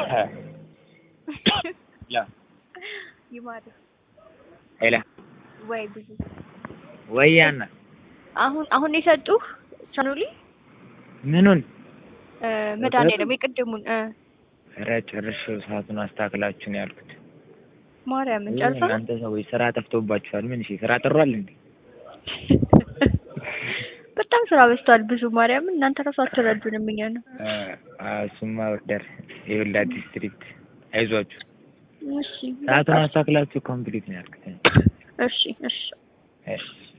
ላ ይማር ሄላ ወይ ብዙ ወይ ያና አሁን አሁን የሰጡህ ቻኑሊ ምኑን መድኃኒዓለም የቅድሙን እ ኧረ ጨርሼው ሰዓቱን አስተካክላችሁ ነው ያልኩት። ማርያምን ጨርሰህ እናንተ ሰዎች ስራ ጠፍቶባችኋል። ምን እሺ ስራ ጥሯል እንዴ? በጣም ስራ በዝቷል። ብዙ ማርያምን እናንተ ራሱ አትረዱንም እኛ ነው። እሱማ ወደር የወላ ዲስትሪክት አይዟችሁ። እሺ ሰዓቱን አስተካክላችሁ ኮምፕሊት ነው ያልኩት። እሺ እሺ እሺ